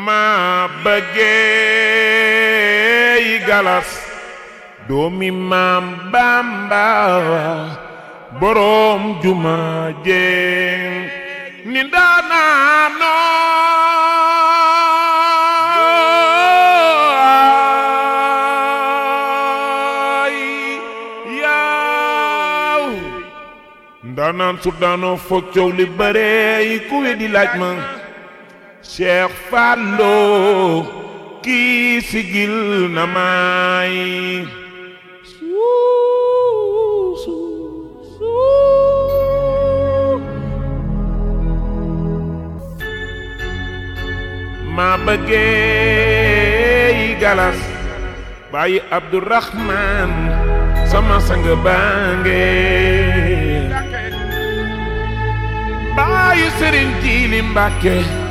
ma bëggee yi galas doomi maam Bamba boroom juma jeen ni daana nooy yaaw ndaanaan su daanoo foog coow li bare yi ku weddi laaj ma Cheikh Fallou kii sigil na may ma bëggee yi galas bàyyi Abdourahman sama sang baange bàyyi Sëriñ Jiili Mbàkke